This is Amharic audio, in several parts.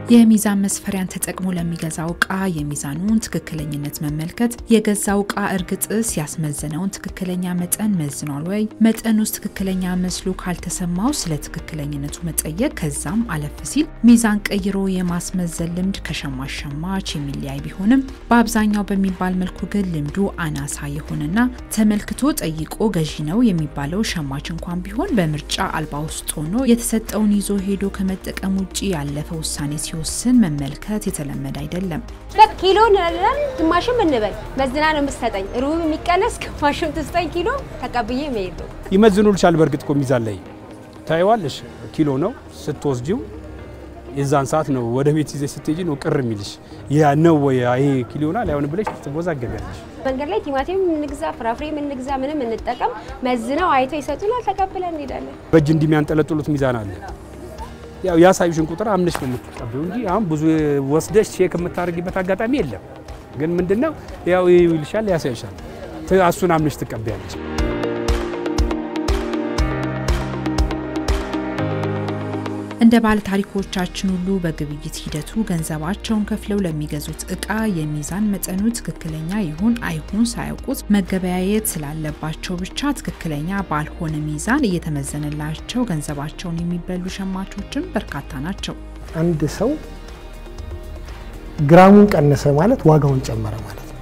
የሚዛን መስፈሪያን ተጠቅሞ ለሚገዛው እቃ የሚዛኑን ትክክለኝነት መመልከት፣ የገዛው እቃ እርግጥስ ያስመዘነውን ትክክለኛ መጠን መዝኗል ወይ፣ መጠኑስ ትክክለኛ መስሎ ካልተሰማው ስለ ትክክለኝነቱ መጠየቅ፣ ከዛም አለፍ ሲል ሚዛን ቀይሮ የማስመዘን ልምድ ከሸማች ሸማች የሚለያይ ቢሆንም በአብዛኛው በሚባል መልኩ ግን ልምዱ አናሳ የሆነና ተመልክቶ ጠይቆ ገዢ ነው የሚባለው ሸማች እንኳን ቢሆን በምርጫ አልባ ውስጥ ሆኖ የተሰጠውን ይዞ ሄዶ ከመጠቀም ውጭ ያለፈ ውሳኔ ሲወስን መመልከት የተለመደ አይደለም። ኪሎ እንላለን፣ ግማሽም እንበል መዝና ነው የምትሰጠኝ። ሩብ የሚቀነስ ግማሽም ትስጠኝ ኪሎ ተቀብዬ መሄድ ነው። ይመዝኑልሻል። በእርግጥ እኮ ሚዛን ላይ ታይዋለሽ። ኪሎ ነው ስትወስጂው የዛን ሰዓት ነው ወደ ቤት ይዘሽ ስትሄጂ ነው ቅር የሚልሽ ያ ነው ወይ ይሄ ኪሎ ና ላይሆን ብለሽ ትወዛገቢያለሽ። መንገድ ላይ ቲማቲም እንግዛ፣ ፍራፍሬ እንግዛ፣ ምንም እንጠቀም፣ መዝነው አይተው ይሰጡናል፣ ተቀብለን እንሄዳለን። በእጅ እንዲህ የሚያንጠለጥሉት ሚዛን አለ። ያው ያሳዩሽን ቁጥር አምነሽ ነው የምትቀበው እንጂ አሁን ብዙ ወስደሽ ቼክ የምታደርጊበት አጋጣሚ የለም። ግን ምንድነው ያው ይልሻል፣ ያሳይሻል፣ እሱን አምነሽ ትቀበያለሽ። እንደ ባለ ታሪኮቻችን ሁሉ በግብይት ሂደቱ ገንዘባቸውን ከፍለው ለሚገዙት እቃ የሚዛን መጠኑ ትክክለኛ ይሁን አይሁን ሳያውቁት መገበያየት ስላለባቸው ብቻ ትክክለኛ ባልሆነ ሚዛን እየተመዘነላቸው ገንዘባቸውን የሚበሉ ሸማቾችም በርካታ ናቸው። አንድ ሰው ግራሙን ቀነሰ ማለት ዋጋውን ጨመረ ማለት ነው።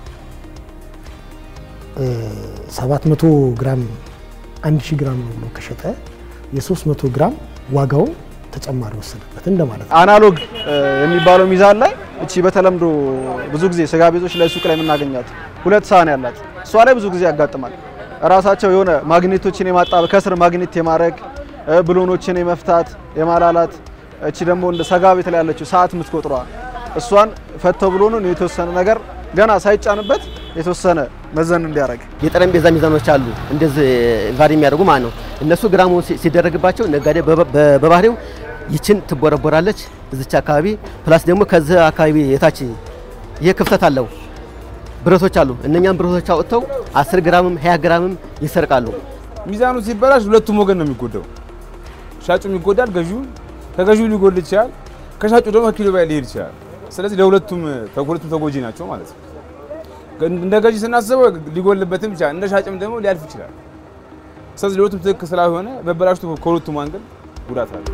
700 ግራም 1000 ግራም ነው ብሎ ከሸጠ የ300 ግራም ዋጋውን ተጨማሪ ወሰደበት እንደማለት ነው። አናሎግ የሚባለው ሚዛን ላይ እቺ በተለምዶ ብዙ ጊዜ ስጋ ቤቶች ላይ ሱቅ ላይ የምናገኛት ሁለት ሳህን ያላት እሷ ላይ ብዙ ጊዜ ያጋጥማል። እራሳቸው የሆነ ማግኔቶችን የማጣበቅ ከስር ማግኔት የማድረግ ብሎኖችን የመፍታት የማላላት እቺ ደግሞ እንደ ስጋ ቤት ላይ ያለችው ሰዓት የምትቆጥሯ እሷን ፈተው ብሎ ነው የተወሰነ ነገር ገና ሳይጫንበት የተወሰነ መዘን እንዲያደርግ የጠረጴዛ ሚዛኖች አሉ እንደዚህ ቫሪ የሚያደርጉ ማለት ነው። እነሱ ግራሙ ሲደረግባቸው ነጋዴ በባህሪው ይችን ትቦረቦራለች እዚች አካባቢ ፕላስ ደግሞ ከዚህ አካባቢ የታች ይሄ ክፍተት አለው ብረቶች አሉ። እነኛም ብረቶች አውጥተው 10 ግራምም 20 ግራምም ይሰርቃሉ። ሚዛኑ ሲበላሽ ሁለቱም ወገን ነው የሚጎዳው። ሻጩም ይጎዳል፣ ገዢው ከገዢው ሊጎል ይችላል፣ ከሻጩ ደግሞ ከኪሎ በላይ ሊሄድ ይችላል። ስለዚህ ለሁለቱም ሁለቱም ተጎጂ ናቸው ማለት ነው። እንደ ገዢ ስናስበው ሊጎልበትም ይችላል፣ እንደ ሻጭም ደግሞ ሊያልፍ ይችላል። ስለዚህ ለሁለቱም ትክክል ስላልሆነ መበላሽቱ ከሁለቱም አንግል ጉዳት አለ።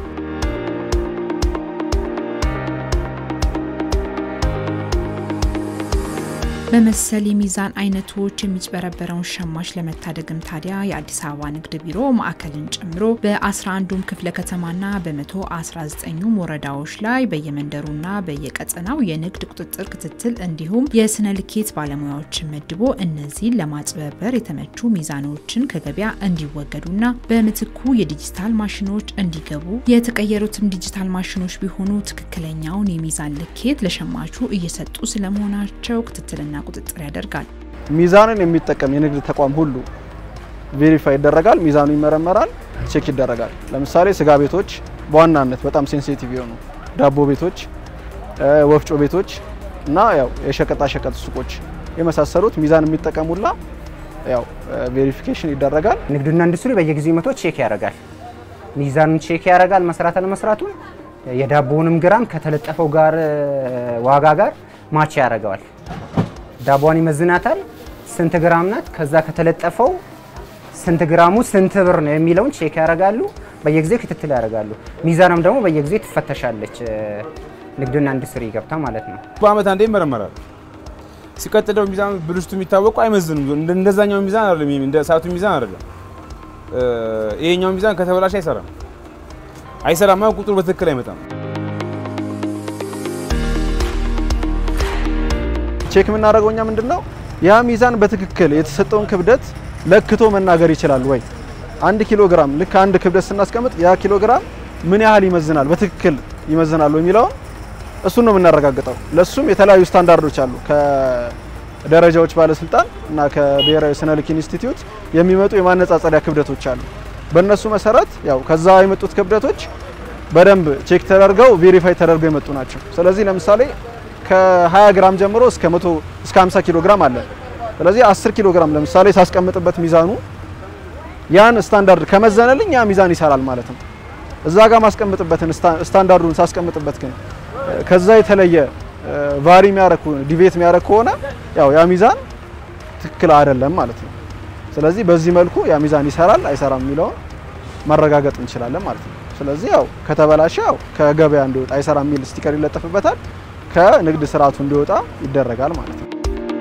በመሰል የሚዛን አይነቶች የሚጭበረበረውን ሸማች ለመታደግም ታዲያ የአዲስ አበባ ንግድ ቢሮ ማዕከልን ጨምሮ በ11ዱም ክፍለ ከተማና በ119ኙም ወረዳዎች ላይ በየመንደሩና በየቀጠናው የንግድ ቁጥጥር ክትትል እንዲሁም የስነ ልኬት ባለሙያዎችን መድቦ እነዚህን ለማጭበርበር የተመቹ ሚዛኖችን ከገበያ እንዲወገዱና በምትኩ የዲጂታል ማሽኖች እንዲገቡ የተቀየሩትም ዲጂታል ማሽኖች ቢሆኑ ትክክለኛውን የሚዛን ልኬት ለሸማቹ እየሰጡ ስለመሆናቸው ክትትልና ቁጥጥር ያደርጋል። ሚዛንን የሚጠቀም የንግድ ተቋም ሁሉ ቬሪፋይ ይደረጋል። ሚዛኑ ይመረመራል፣ ቼክ ይደረጋል። ለምሳሌ ስጋ ቤቶች በዋናነት በጣም ሴንሲቲቭ የሆኑ ዳቦ ቤቶች፣ ወፍጮ ቤቶች እና ያው የሸቀጣ ሸቀጥ ሱቆች የመሳሰሉት ሚዛን የሚጠቀሙላ ያው ቬሪፊኬሽን ይደረጋል። ንግድና ኢንዱስትሪ በየጊዜው መቶ ቼክ ያደርጋል። ሚዛኑን ቼክ ያደርጋል፣ መስራት አለመስራቱን የዳቦውንም ግራም ከተለጠፈው ጋር ዋጋ ጋር ማች ያደርገዋል። ዳቧን ይመዝናታል። ስንት ግራም ናት? ከዛ ከተለጠፈው ስንት ግራሙ ስንት ብር ነው የሚለውን ቼክ ያደርጋሉ። በየጊዜው ክትትል ያደርጋሉ። ሚዛንም ደግሞ በየጊዜው ትፈተሻለች። ንግድና ኢንዱስትሪ ገብታ ማለት ነው። በአመት አንዴ ይመረመራል። ሲቀጥለው ሚዛኑ ብልሽቱ የሚታወቁ አይመዝንም። እንደዛኛው ሚዛን አይደለም፣ እንደ ሰዓቱ ሚዛን አይደለም። ይሄኛው ሚዛን ከተበላሽ አይሰራም። አይሰራማ ቁጥሩ በትክክል አይመጣም። ቼክ የምናደርገው እኛ ምንድን ነው ያ ሚዛን በትክክል የተሰጠውን ክብደት ለክቶ መናገር ይችላል ወይ? አንድ ኪሎ ግራም ልክ አንድ ክብደት ስናስቀምጥ ያ ኪሎ ግራም ምን ያህል ይመዝናል፣ በትክክል ይመዝናል የሚለውን እሱን ነው የምናረጋግጠው። ለሱም የተለያዩ ስታንዳርዶች አሉ። ከደረጃዎች ባለስልጣን እና ከብሔራዊ ስነ ልክ ኢንስቲትዩት የሚመጡ የማነጻጸሪያ ክብደቶች አሉ። በእነሱ መሰረት ያው ከዛ የመጡት ክብደቶች በደንብ ቼክ ተደርገው ቬሪፋይ ተደርገው የመጡ ናቸው። ስለዚህ ለምሳሌ ከ20 ግራም ጀምሮ እስከ 100 እስከ 50 ኪሎ ግራም አለ። ስለዚህ 10 ኪሎ ግራም ለምሳሌ ሳስቀምጥበት ሚዛኑ ያን ስታንዳርድ ከመዘነልኝ ያ ሚዛን ይሰራል ማለት ነው። እዛ ጋር ማስቀምጥበትን ስታንዳርዱን ሳስቀምጥበት ግን ከዛ የተለየ ቫሪ የሚያረግ ዲቬት የሚያረግ ከሆነ ያው ያ ሚዛን ትክክል አይደለም ማለት ነው። ስለዚህ በዚህ መልኩ ያ ሚዛን ይሰራል አይሰራም የሚለውን ማረጋገጥ እንችላለን ማለት ነው። ስለዚህ ያው ከተበላሸ ያው ከገበያ እንዲወጣ አይሰራም የሚል ስቲከር ይለጠፍበታል። ከንግድ ስርዓቱ እንዲወጣ ይደረጋል ማለት ነው።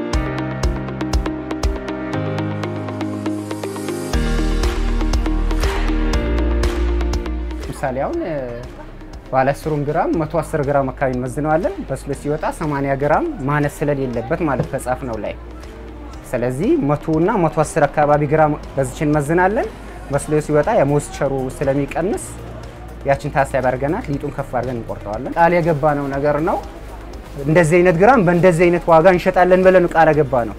ምሳሌ አሁን ባለ 10 ግራም 110 ግራም አካባቢ እንመዝነዋለን። በስሎ ሲወጣ 80 ግራም ማነስ ስለሌለበት ማለት ከጻፍ ነው ላይ ስለዚህ 100 እና 110 አካባቢ ግራም በዚችን እንመዝናለን። በስሎ ሲወጣ የሞስቸሩ ስለሚቀንስ ያችን ታሳቢ አድርገናት ሊጡን ከፍ አድርገን እንቆርጠዋለን። ቃል የገባ ነው ነገር ነው። እንደዚህ አይነት ግራም በእንደዚህ አይነት ዋጋ እንሸጣለን ብለን ቃል የገባ ነው።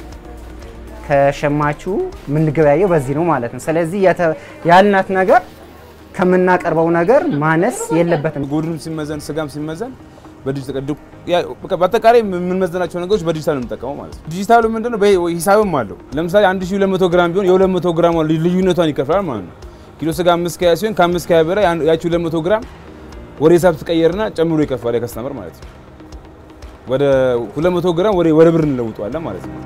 ከሸማቹ የምንገበያየው በዚህ ነው ማለት ነው። ስለዚህ ያልናት ነገር ከምናቀርበው ነገር ማነስ የለበትም። ጎድንም ሲመዘን ስጋም ሲመዘን በዲጂታል በአጠቃላይ የምንመዘናቸው ነገሮች በዲጂታል ነው የምንጠቀመው ማለት ነው። ዲጂታሉ ምንድነው? ሂሳብም አለው። ለምሳሌ 1200 ግራም ቢሆን የ200 ግራም ልዩነቷን ይከፍላል ማለት ነው። ኪሎ ስጋ አምስት ከያ ሲሆን ከአምስት ከያ በላይ ያቺ 200 ግራም ወደ ሂሳብ ትቀየርና ጨምሮ ይከፍላል የከስተመር ማለት ነው። ወደ 200 ግራም ወደ ብር እንለውጠዋለን ማለት ነው።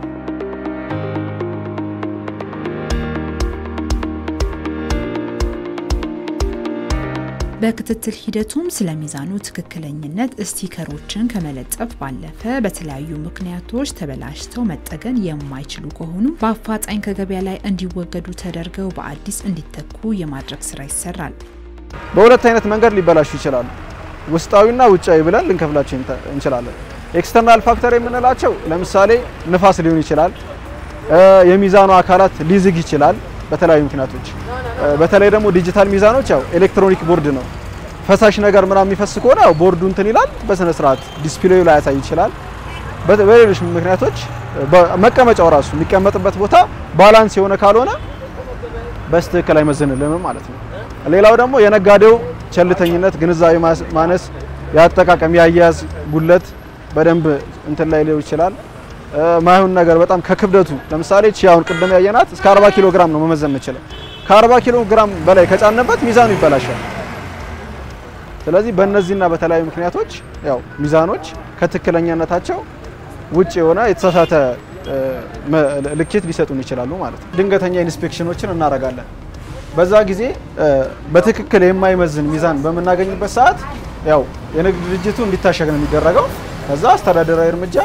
በክትትል ሂደቱም ስለ ሚዛኑ ትክክለኝነት ስቲከሮችን ከመለጠፍ ባለፈ በተለያዩ ምክንያቶች ተበላሽተው መጠገን የማይችሉ ከሆኑ በአፋጣኝ ከገበያ ላይ እንዲወገዱ ተደርገው በአዲስ እንዲተኩ የማድረግ ስራ ይሰራል። በሁለት አይነት መንገድ ሊበላሹ ይችላሉ። ውስጣዊና ውጫዊ ብለን ልንከፍላቸው እንችላለን። ኤክስተርናል ፋክተር የምንላቸው ለምሳሌ ንፋስ ሊሆን ይችላል። የሚዛኑ አካላት ሊዝግ ይችላል በተለያዩ ምክንያቶች። በተለይ ደግሞ ዲጂታል ሚዛኖች ያው ኤሌክትሮኒክ ቦርድ ነው። ፈሳሽ ነገር ምናምን የሚፈስ ከሆነ ያው ቦርዱ እንትን ይላል፣ በስነ ስርዓት ዲስፕሌዩ ላይ ያሳይ ይችላል። በሌሎች ምክንያቶች መቀመጫው ራሱ የሚቀመጥበት ቦታ ባላንስ የሆነ ካልሆነ በስትክክል አይመዝንልንም ማለት ነው። ሌላው ደግሞ የነጋዴው ቸልተኝነት፣ ግንዛቤ ማነስ፣ የአጠቃቀም የአያያዝ ጉለት በደንብ እንትን ላይ ሊሆን ይችላል። ማይሆን ነገር በጣም ከክብደቱ ለምሳሌ ቺ አሁን ቅድም ያየናት እስከ 40 ኪሎ ግራም ነው መመዘን የምችለው። ከ40 ኪሎ ግራም በላይ ከጫነበት ሚዛኑ ይበላሻል። ስለዚህ በእነዚህና በተለያዩ ምክንያቶች ያው ሚዛኖች ከትክክለኛነታቸው ውጭ የሆነ የተሳሳተ ልኬት ሊሰጡን ይችላሉ ማለት ነው። ድንገተኛ ኢንስፔክሽኖችን እናደርጋለን። በዛ ጊዜ በትክክል የማይመዝን ሚዛን በምናገኝበት ሰዓት ያው የንግድ ድርጅቱ እንዲታሸግ ነው የሚደረገው። ከዛ አስተዳደራዊ እርምጃ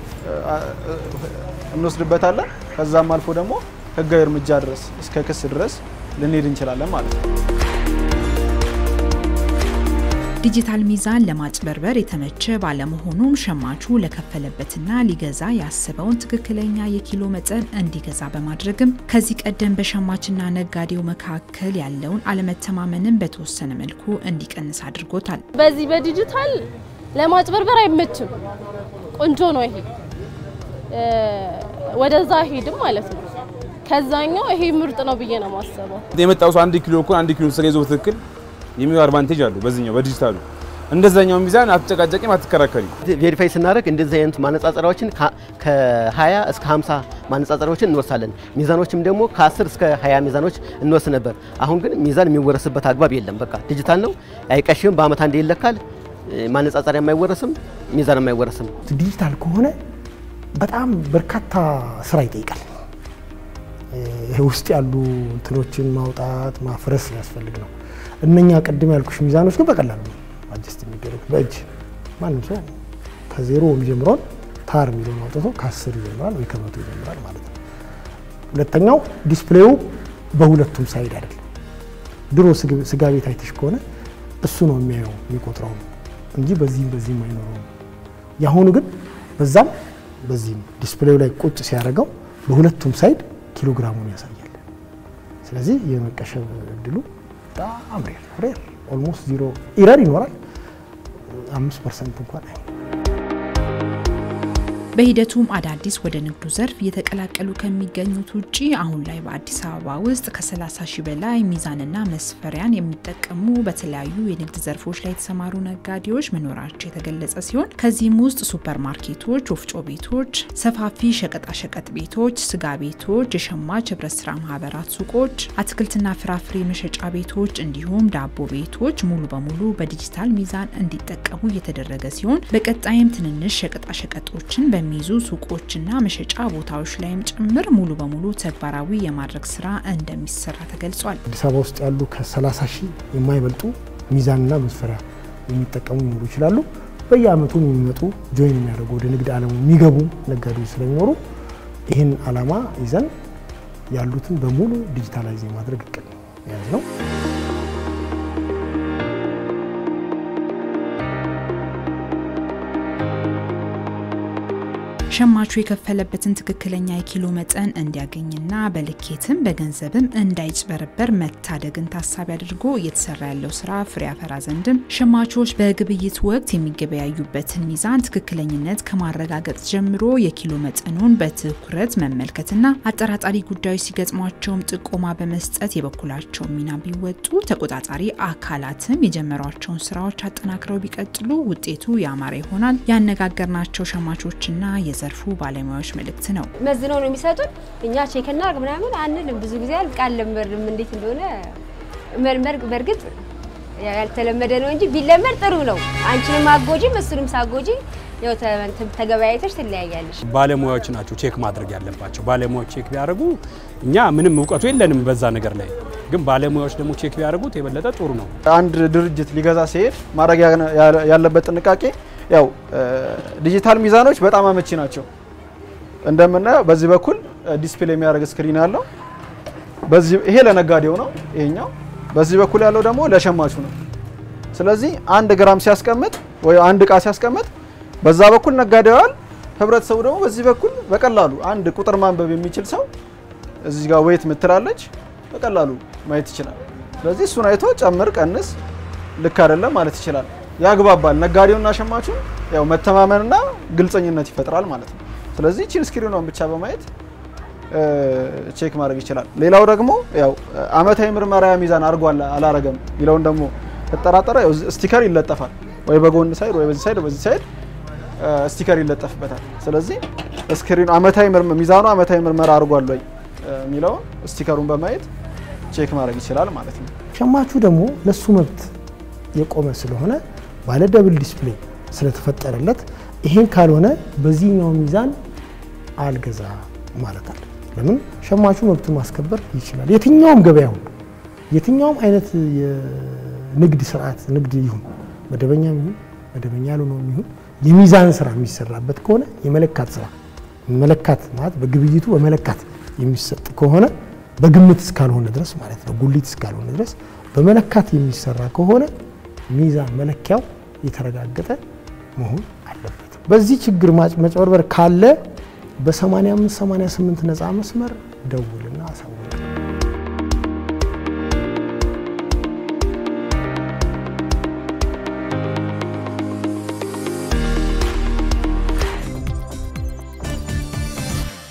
እንወስድበታለን። ከዛም አልፎ ደግሞ ህጋዊ እርምጃ ድረስ እስከ ክስ ድረስ ልንሄድ እንችላለን ማለት ነው። ዲጂታል ሚዛን ለማጭበርበር የተመቸ ባለመሆኑም ሸማቹ ለከፈለበትና ሊገዛ ያስበውን ትክክለኛ የኪሎ መጠን እንዲገዛ በማድረግም ከዚህ ቀደም በሸማችና ነጋዴው መካከል ያለውን አለመተማመንን በተወሰነ መልኩ እንዲቀንስ አድርጎታል። በዚህ በዲጂታል ለማጭበርበር አይመችም። ቆንጆ ነው ይሄ ወደዛ ሄድም ማለት ነው። ከዛኛው ይሄ ምርጥ ነው ብዬ ነው የማስበው። የመጣው ሰው አንድ ኪሎ እኮ አንድ ኪሎ ስጋ ይዞ በትክክል የሚው አድቫንቴጅ አለው በዚህኛው በዲጂታሉ። እንደዛኛው ሚዛን አትጨቃጨቂም፣ አትከራከሪ። ቬሪፋይ ስናደርግ እንደዚህ አይነት ማነጻጸሪያዎችን ከ20 እስከ 50 ማነጻጸሪያዎችን እንወስዳለን። ሚዛኖችም ደግሞ ከ10 እስከ 20 ሚዛኖች እንወስድ ነበር። አሁን ግን ሚዛን የሚወረስበት አግባብ የለም። በቃ ዲጂታል ነው፣ አይቀሽም። በአመት አንዴ ይለካል። ማነጻጸሪያ የማይወረስም፣ ሚዛን የማይወረስም። ዲጂታል ከሆነ በጣም በርካታ ስራ ይጠይቃል። ውስጥ ያሉ እንትኖችን ማውጣት ማፍረስ ያስፈልግ ነው። እነኛ ቅድም ያልኩሽ ሚዛኖች ግን በቀላሉ ነው አጀስት የሚደረግ በእጅ ማንም ሰው ከዜሮ የሚጀምረውን ታር የሚለውን አውጥቶ ከአስር ይጀምራል ወይ ከመቶ ይጀምራል ማለት ነው። ሁለተኛው ዲስፕሌዩ በሁለቱም ሳይድ አይደለም። ድሮ ስጋ ቤት አይተሽ ከሆነ እሱ ነው የሚያየው የሚቆጥረው እንጂ በዚህም በዚህም አይኖረውም። የአሁኑ ግን በዛም በዚህም ዲስፕሌዩ ላይ ቁጭ ሲያደርገው በሁለቱም ሳይድ ኪሎግራሙን ያሳያል። ስለዚህ የመቀሸብ እድሉ በጣም ሬር ሬር ኦልሞስት ዚሮ ኢረር ይኖራል። አምስት ፐርሰንት እንኳን አይ በሂደቱም አዳዲስ ወደ ንግዱ ዘርፍ እየተቀላቀሉ ከሚገኙት ውጪ አሁን ላይ በአዲስ አበባ ውስጥ ከ30 ሺህ በላይ ሚዛንና መስፈሪያን የሚጠቀሙ በተለያዩ የንግድ ዘርፎች ላይ የተሰማሩ ነጋዴዎች መኖራቸው የተገለጸ ሲሆን ከዚህም ውስጥ ሱፐር ማርኬቶች፣ ወፍጮ ቤቶች፣ ሰፋፊ ሸቀጣሸቀጥ ቤቶች፣ ስጋ ቤቶች፣ የሸማች ህብረት ስራ ማህበራት ሱቆች፣ አትክልትና ፍራፍሬ መሸጫ ቤቶች እንዲሁም ዳቦ ቤቶች ሙሉ በሙሉ በዲጂታል ሚዛን እንዲጠቀሙ እየተደረገ ሲሆን በቀጣይም ትንንሽ ሸቀጣሸቀጦችን በሚይዙ ሱቆችና መሸጫ ቦታዎች ላይም ጭምር ሙሉ በሙሉ ተግባራዊ የማድረግ ስራ እንደሚሰራ ተገልጿል። አዲስ አበባ ውስጥ ያሉ ከ30 ሺህ የማይበልጡ ሚዛንና መስፈሪያ የሚጠቀሙ ሊኖሩ ይችላሉ። በየአመቱ የሚመጡ ጆይን የሚያደርጉ ወደ ንግድ ዓለሙ የሚገቡ ነጋዴዎች ስለሚኖሩ ይህን ዓላማ ይዘን ያሉትን በሙሉ ዲጂታላይዝ የማድረግ እቅድ የያዝ ነው። ሸማቹ የከፈለበትን ትክክለኛ የኪሎ መጠን እንዲያገኝና በልኬትም በገንዘብም እንዳይጭበረበር መታደግን ታሳቢ አድርጎ እየተሰራ ያለው ስራ ፍሬ ያፈራ ዘንድም ሸማቾች በግብይት ወቅት የሚገበያዩበትን ሚዛን ትክክለኝነት ከማረጋገጥ ጀምሮ የኪሎ መጠኑን በትኩረት መመልከትና አጠራጣሪ ጉዳዮች ሲገጥሟቸውም ጥቆማ በመስጠት የበኩላቸውን ሚና ቢወጡ ተቆጣጣሪ አካላትም የጀመሯቸውን ስራዎች አጠናክረው ቢቀጥሉ ውጤቱ ያማረ ይሆናል። ያነጋገርናቸው ሸማቾችና የዘርፉ ባለሙያዎች መልእክት ነው። መዝነው ነው የሚሰጡን። እኛ ቼክ እናድርግ ምናምን አንልም። ብዙ ጊዜ ቃል ለመድም እንዴት እንደሆነ መልመድ በእርግጥ ያልተለመደ ነው እንጂ ቢለመድ ጥሩ ነው። አንቺንም አጎጂም እሱንም ሳጎጂ ያው ተገበያይተሽ ትለያያለሽ። ባለሙያዎች ናቸው ቼክ ማድረግ ያለባቸው። ባለሙያዎች ቼክ ቢያደርጉ እኛ ምንም እውቀቱ የለንም በዛ ነገር ላይ ግን ባለሙያዎች ደግሞ ቼክ ቢያደርጉት የበለጠ ጥሩ ነው። አንድ ድርጅት ሊገዛ ሲሄድ ማድረግ ያለበት ጥንቃቄ ያው ዲጂታል ሚዛኖች በጣም አመቺ ናቸው። እንደምናየው በዚህ በኩል ዲስፕሌይ የሚያደርግ ስክሪን አለው። በዚህ ይሄ ለነጋዴው ነው ይሄኛው። በዚህ በኩል ያለው ደግሞ ለሸማቹ ነው። ስለዚህ አንድ ግራም ሲያስቀምጥ ወይ አንድ እቃ ሲያስቀምጥ በዛ በኩል ነጋዴው ያል፣ ህብረተሰቡ ደግሞ በዚህ በኩል በቀላሉ አንድ ቁጥር ማንበብ የሚችል ሰው እዚህ ጋር ወይት ምትላለች በቀላሉ ማየት ይችላል። ስለዚህ እሱን አይቶ ጨምር፣ ቀንስ፣ ልክ አይደለም ማለት ይችላል። ያግባባል። ነጋዴውና ሸማቹን ያው መተማመንና ግልጸኝነት ይፈጥራል ማለት ነው። ስለዚህ ቺን ስክሪኗን ብቻ በማየት ቼክ ማድረግ ይችላል። ሌላው ደግሞ ያው አመታዊ ምርመራ ሚዛን አድርጓል አላረገም የሚለውን ደግሞ ከተጠራጠረ ያው ስቲከር ይለጠፋል። ወይ በጎን ሳይድ ወይ በዚህ ሳይድ በዚህ ሳይድ ስቲከር ይለጠፍበታል። ስለዚህ ስክሪኑ አመታዊ ሚዛኑ አመታዊ ምርመራ አድርጓል ወይ የሚለውን ስቲከሩን በማየት ቼክ ማድረግ ይችላል ማለት ነው። ሸማቹ ደግሞ ለሱ መብት የቆመ ስለሆነ ባለ ደብል ዲስፕሌይ ስለተፈጠረለት ይሄን ካልሆነ በዚህኛው ሚዛን አልገዛ ማለት አለ። ለምን ሸማቹ መብቱን ማስከበር ይችላል። የትኛውም ገበያ ሁሉ የትኛውም አይነት የንግድ ስርዓት ንግድ ይሁን መደበኛ ይሁን መደበኛ ያልሆነ ይሁን የሚዛን ስራ የሚሰራበት ከሆነ የመለካት ስራ መለካት ማለት በግብይቱ በመለካት የሚሰጥ ከሆነ በግምት እስካልሆነ ድረስ ማለት ነው፣ ጉሊት እስካልሆነ ድረስ በመለካት የሚሰራ ከሆነ ሚዛን መለኪያው የተረጋገጠ መሆን አለበት። በዚህ ችግር መጭበርበር ካለ በ85 88 ነፃ መስመር ደውል